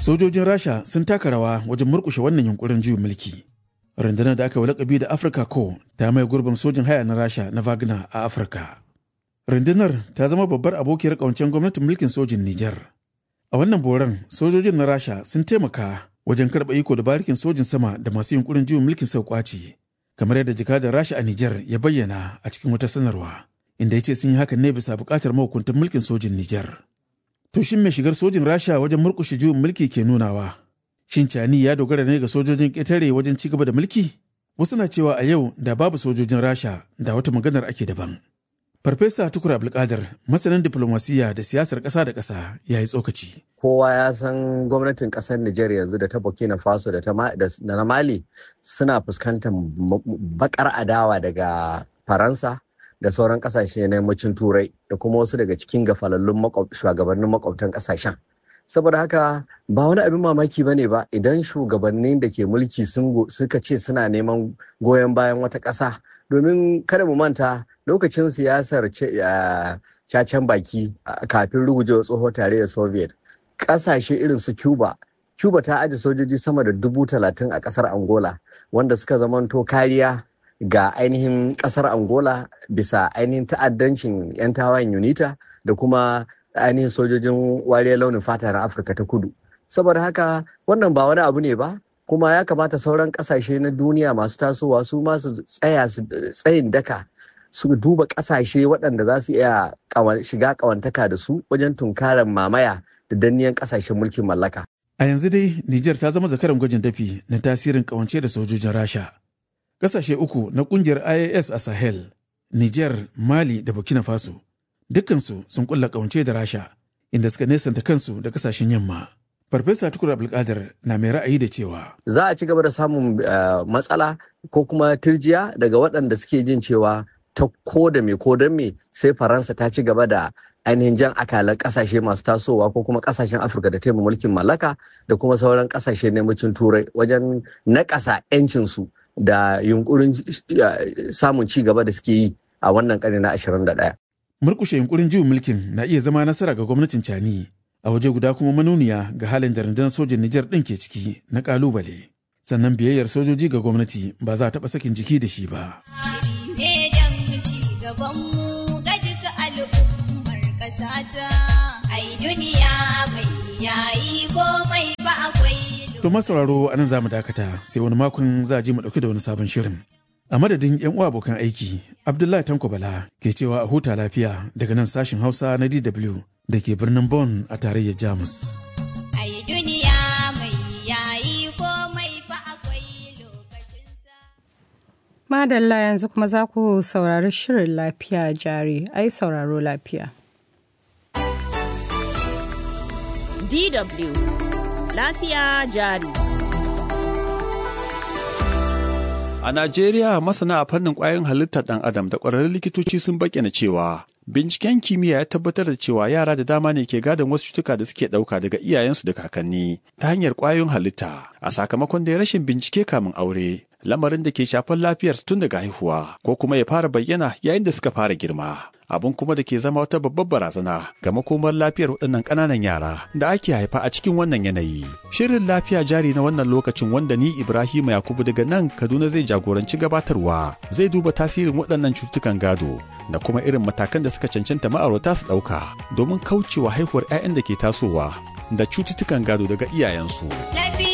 Sojojin Rasha sun taka rawa wajen murkushe wannan yunkurin juyin mulki. Rundunar da aka yi lakabi da Afirka ko ta mai gurbin sojin haya na Rasha na Wagner a Afirka. Rundunar ta zama babbar abokiyar ƙawancen gwamnatin mulkin sojin Nijar. A wannan boran sojojin na Rasha sun taimaka wajen karɓa iko da barikin sojin sama da masu yunkurin juyin mulkin sau kwaci. Kamar yadda jakadar Rasha a Nijar ya bayyana a cikin wata sanarwa. Inda ya ce sun yi hakan ne bisa buƙatar mahukuntan mulkin sojin Nijar. To shin mai shigar sojin Rasha wajen murƙushe juyin mulki ke nunawa? Shin Cani ya dogara ne ga sojojin ƙetare wajen ci gaba da mulki? Wasu na cewa a yau da babu sojojin Rasha da wata maganar ake daban. Farfesa Tukur Abdulkadir, masanin diplomasiya da siyasar ƙasa da ƙasa, ya yi tsokaci. Kowa ya san gwamnatin ƙasar Nijar yanzu da ta Burkina Faso da na Mali suna fuskantar bakar adawa daga Faransa da sauran ƙasashe na yammacin Turai da kuma wasu daga cikin gafalallun shugabannin makwabtan ƙasashen. saboda haka ba wani abin mamaki ba ne ba idan shugabannin da ke mulki suka ce suna neman goyon bayan wata ƙasa domin kada mu manta lokacin siyasar cacen baki kafin rugujewa tsoho tare da soviet ƙasashe irin su cuba cuba ta aji sojoji sama da dubu talatin a ƙasar angola wanda suka zamanto kariya ga ainihin ƙasar angola bisa ainihin ta'addancin 'yan tawayen unita da kuma ainihin sojojin wariyar launin fata na afirka ta kudu saboda haka wannan ba wani abu ne ba kuma ya kamata sauran kasashe na duniya masu tasowa su masu tsaya su tsayin daka su duba kasashe waɗanda za su iya shiga ƙawantaka da su wajen tunkarar mamaya da danniyan kasashen mulkin mallaka A yanzu dai Nijar ta zama zakaran gwajin dafi na tasirin ƙawance da sojojin Rasha. Ƙasashe uku na ƙungiyar IAS a Sahel, Nijar, Mali da Burkina Faso dukkansu sun kulla kawance da rasha inda suka nesanta kansu da kasashen yamma farfesa tukur abdulkadir na mai ra'ayi da cewa za a ci gaba da samun matsala ko kuma turjiya daga waɗanda suke jin cewa ta ko da me ko don me sai faransa ta ci gaba da ainihin jan akalan kasashe masu tasowa ko kuma kasashen afirka da taimaka mulkin mallaka da kuma sauran kasashe na yammacin turai wajen naƙasa 'yancinsu da yunkurin samun ci gaba da suke yi a wannan ƙarni na 21 murkushe yunkurin juyin mulkin na iya zama nasara ga gwamnatin cani a waje guda kuma manuniya ga halin da rundunar sojin nijar ɗin ke ciki na ƙalubale sannan biyayyar sojoji ga gwamnati ba za a taɓa sakin jiki da shi ba. To masauraro a nan za mu dakata sai wani makon za a ji mu ɗauki da wani sabon shirin. A madadin 'yan uwa abokan aiki, Abdullahi Tanko Bala ke cewa a huta lafiya daga nan sashin Hausa na DW da ke birnin Bonn a tarayyar Jamus. Madalla yanzu kuma za ku saurari shirin lafiya jari, ai sauraro lafiya. DW Lafiya jari. A Najeriya masana a fannin ƙwayoyin halittar ɗan adam da ƙwararrun likitoci sun bayyana cewa binciken kimiyya ya tabbatar da cewa yara da dama ne ke gadon wasu cutuka da suke ɗauka daga iyayensu da kakanni ta hanyar ƙwayoyin halitta a sakamakon da rashin bincike kamin aure lamarin da ke shafar lafiyarsu tun daga haihuwa ko kuma ya fara bayyana yayin da suka fara girma abin kuma da ke zama wata babbar barazana ga makomar lafiyar waɗannan ƙananan yara da ake haifa a cikin wannan yanayi. Shirin lafiya jari na wannan lokacin wanda ni Ibrahim Yakubu daga nan Kaduna zai jagoranci gabatarwa zai duba tasirin waɗannan cututtukan gado da kuma irin matakan da suka cancanta ma'aurata su ɗauka domin kaucewa haihuwar 'ya'yan da ke tasowa da cututtukan gado daga iyayensu.